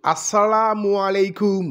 asalaamualeykum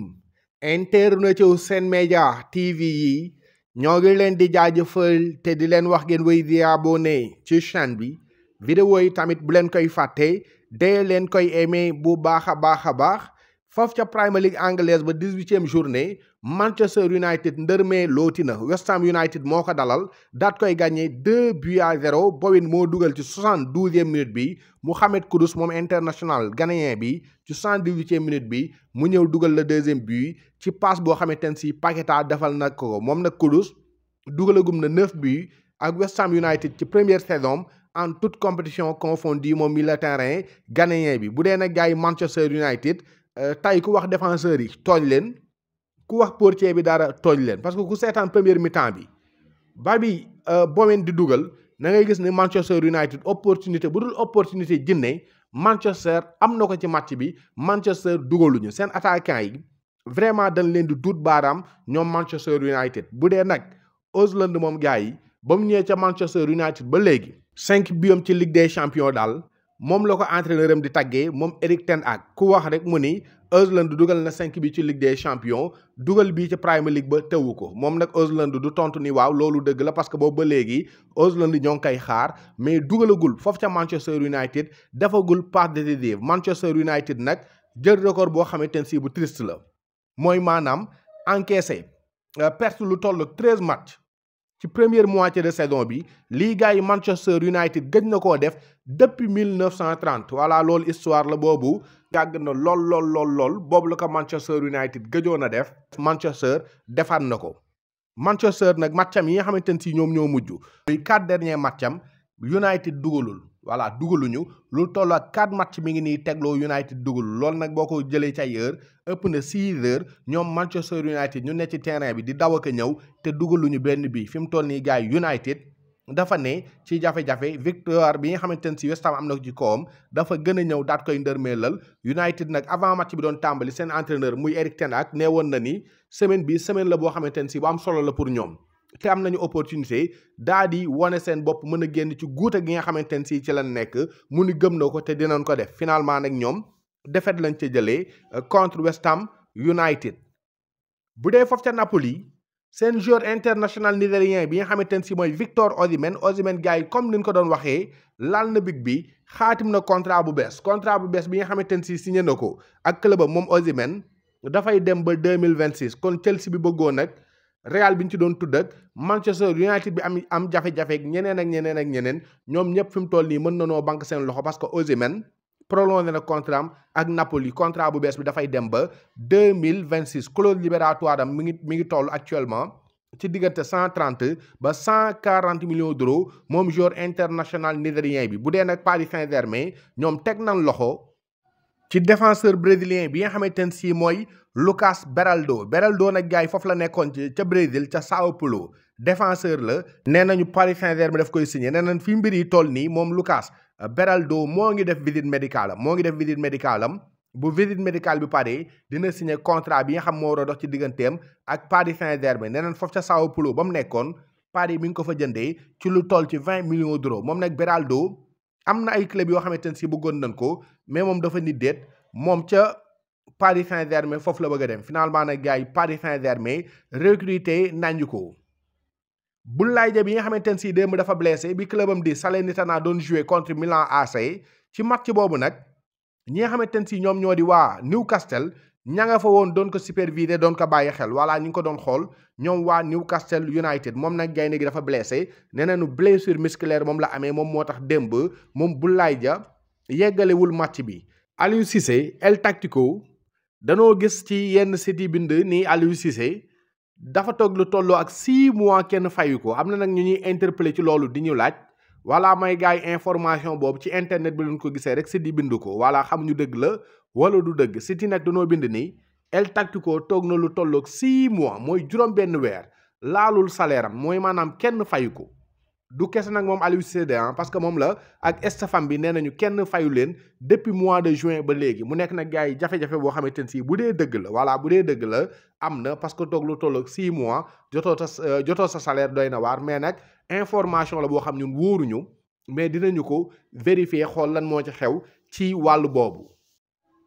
internet yu Sen Média TV yi ñoo ngi leen di jaajëfal te di leen wax ngeen wéy di abonné ci chaîne bi vidéo yi tamit bu leen koy fàtte dee leen koy aimé bu baax a baax a baax foofu ca Premier League anglaise ba dix-huitième journée Manchester United ndërmee looti na West Ham United moo ko dalal daat koy gagné deux buts à zéro Bowen moo dugal ci soixante-douzième minute bi Mohamed Kudus moom international ghanéen bi ci soixante-dix-huitième minute bi mu ñëw dugal le deuxième but ci passe boo xamante ne si Paqueta defal na ko moom nag Kudus dugalagum na neuf buts ak West Ham United ci première saison en toute compétition confondue moom milieu terrain ghanéen bi bu dee nag gars yi Manchester United tey ku wax défenseurs yi tooñ leen ku wax portier bi dara tooñ leen parce que ku seetaan première mi-temps bi ba bi Bowen di dugal na ngay gis ni Manchester United opportunité bu dul opportunité jinne Manchester am na ko ci match bi Manchester dugaluñu seen attaquant yi vraiment dañ leen di duut baaraam ñoom Manchester United bu dee nag Haaland moom gars yi ba mu ñëwee ca Manchester United ba léegi cinq biom ci Ligue des Champions daal moom la ko entraîneur am di taggee moom Erik ten Hag ku wax rek mu ni Haaland dugal na cinq bi ci Ligue des Champions dugal bii ci Premier League ba tewu ko moom nag Haaland du tontu ni waaw loolu dëgg la parce que boobu ba léegi Haaland ñoo ngi koy xaar mais dugalagul foofu ca Manchester United defagul passe décisive Manchester United nag jël record boo xamante ne si bu triste la mooy maanaam encaissé perte lu toll treize matchs ci première moitié de saison bi lii gars yi Manchester United gëj na koo def depuis mille neuf cent trente voilà loolu histoire la boobu yàgg na lool lool lool lool boobu la ko Manchester United gëjoon a def Manchester defaat na ko Manchester nag matcham yi nga xamante ne si ñoom ñoo mujj muy quatre derniers matcham United dugalul voilà dugaluñu lu toll ak quatre match mi ngi nii tegloo United dugalul loolu nag boo ko jëlee ci ay heure ëpp na six heures ñoom Manchester United ñu ne ci terrain bi di daw ak a ñëw te dugaluñu benn bi fi mu toll nii gars yi United dafa ne ci jafe-jafe victoire bi nga xamante ne si West Ham am na ci kawam dafa gën a ñëw daat koy ndërmeelal United nag avant match bi doon tàmbali seen entraîneur muy Erik ten Hag nee woon na ni semaine bi semaine la boo xamante ne si bu am solo la pour ñoom te am nañu opportunité daa di wane seen bopp mën a génn ci guute gi nga xamante ne si ci lañ nekk mu ni gëm na ko te dinañ ko def finalement nag ñoom défaite lañ ca jëlee contre West Ham United bu dee foofu ca Napoli seen joueur international nigérien bi nga xamante ne si mooy Victor Osimhen Osimhen gars yi comme ni ñu ko doon waxee laal na big bi xaatim na contrat bu bees contrat bu bees bi nga xamante ne si signé na ko ak club moom Osimhen dafay dem ba deux mille vingt six kon Chelsea bi bëggoon nag Real bi ñu ci doon tudd ak Manchester United bi am am jafe-jafe ak ñeneen ak ñeneen ak ñeneen ñoom ñëpp fi mu toll nii mën na noo banque seen loxo parce que Osimhen prolongé na contrat am ak Napoli contrat bu bees bi dafay dem ba deux mille vingt six clause libératoire am mi ngi mi ngi toll actuellement ci diggante cent trente ba cent quarante millions d'euros moom joueur international nigérien bi bu dee nag Paris Saint-Germain ñoom teg nañ loxo ci défenseur brésilien bi nga xamante ne si mooy Lucas Beraldo Beraldo nag gars yi foofu la nekkoon ci ca Brésil ca Sao Paulo défenseur la nee nañu Paris Saint-Germain daf koy signé nee nañ fi mbir yi toll nii moom Lucas Beraldo moo ngi def visite médicale am moo ngi def visite médicale am bu visite médicale bi pare dina signé contrat bi nga xam moo war a dox ci digganteem ak Paris Saint-Germain nee nañ foofu ca Sao Paulo ba mu nekkoon Paris mi ngi ko fa jëndee ci lu toll ci vingt millions d'euros moom nag Beraldo am na ay club yoo xamante ne si bëggoon nañ ko mais moom dafa nit déet moom ca Paris Saint-Germain foofu la bëgg a dem finalement nag gars yi Paris Saint-Germain recruté nañu ko. Boulaye Dia bi nga xamante ne si démb dafa blessé bi clubam di Salernitana doon jouer contre Milan AC ci match boobu nag ñi nga xamante ne si ñoom ñoo di waa Newcastle ña nga fa woon doon ko superviser doon ko bàyyi xel voilà ñu ngi ko doon xool ñoom waa Newcastle United moom nag gaynde gi dafa blessé nee nañu blessure musculaire moom la amee moom moo tax démb moom Boulaye Dia yeggalewul match bi. Aliou Cissé El Tactico danoo gis ci yenn site yi bind ni Aliou Cissé. dafa toog lu tolloo ak six mois kenn fayu ko am na nag ñu ñuy interpeller ci loolu di ñu laaj wala may gars yi information boobu ci internet bi luñ ko gisee rek si di bind ko wala xamuñu dëgg la wala du dëgg si ti nag dañoo bind ni El Tactico toog na lu tolloog six mois mooy juróom benn weer laalul salaire am mooy maanaam kenn fayu ko du kese nag moom Aliou Cissé parce que moom la ak stafam bi nee nañu kenn fayu leen depuis mois de juin ba léegi mu nekk nag gars yi jafe-jafe boo xamante ne si bu dee dëgg la voilà bu dee dëgg la am na parce que toog lu toll ak 6 mois jotoo sa jotoo sa salaire doy na waar mais nag information la boo xam ñun wóoruñu mais dinañu ko vérifier xool lan moo ci xew ci wàllu boobu.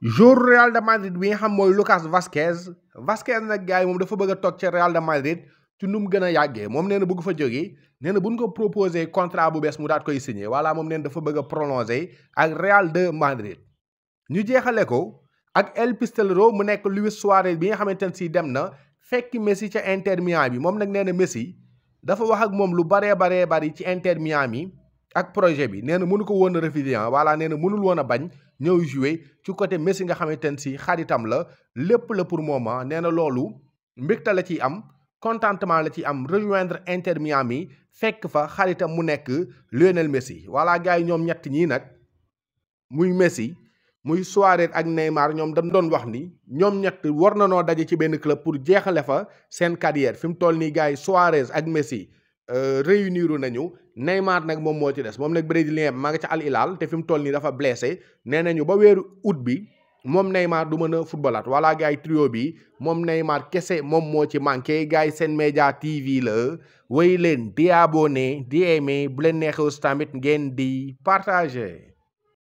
jour Real de Madrid bi nga xam mooy Lucas Vazquez Vazquez nag gars yi moom dafa bëgg a toog ca Real de Madrid ci nu mu gën a yàggee moom nee na bëgg fa jógee nee na bu ñu ko proposé contrat bu bees mu daat koy signé voilà moom nee na dafa bëgg a prolongé ak Real de Madrid. ñu jeexale ko ak El Pistolero mu nekk Luis Suarez bi nga xamante ne si dem na fekk Messi ca Inter Miami bi moom nag nee na Messi dafa wax ak moom lu baree baree bari ci Inter Miami ak projet bi nee na mënu ko woon a refuser voilà nee na mënul woon a bañ ñëw jouer ci côté Messi nga xamante ne si xaritam la lépp la pour moment nee na loolu mbégte la ciy am contentement la ci am rejoindre Inter Miami fekk fa xaritam mu nekk Lionel Messi voilà gars yi ñoom ñett ñii nag muy Messi. muy Suarez ak Neymar ñoom dañ doon wax ni ñoom ñett war na noo daje ci benn club pour jeexale fa seen carrière fi mu toll nii gars yi Suarez ak Messi réuniru nañu Neymar nag moom moo ci des moom nag brésilien bi maa nga ca Al Hilal te fi mu toll nii dafa blessé nee nañu ba weeru août bi moom Neymar du mën a footballaat voilà gars yi trio bi moom Neymar kese moom moo ci manqué gars yi seen média TV la wéy leen di abonné di aimé bu leen neexee tamit ngeen di partagé.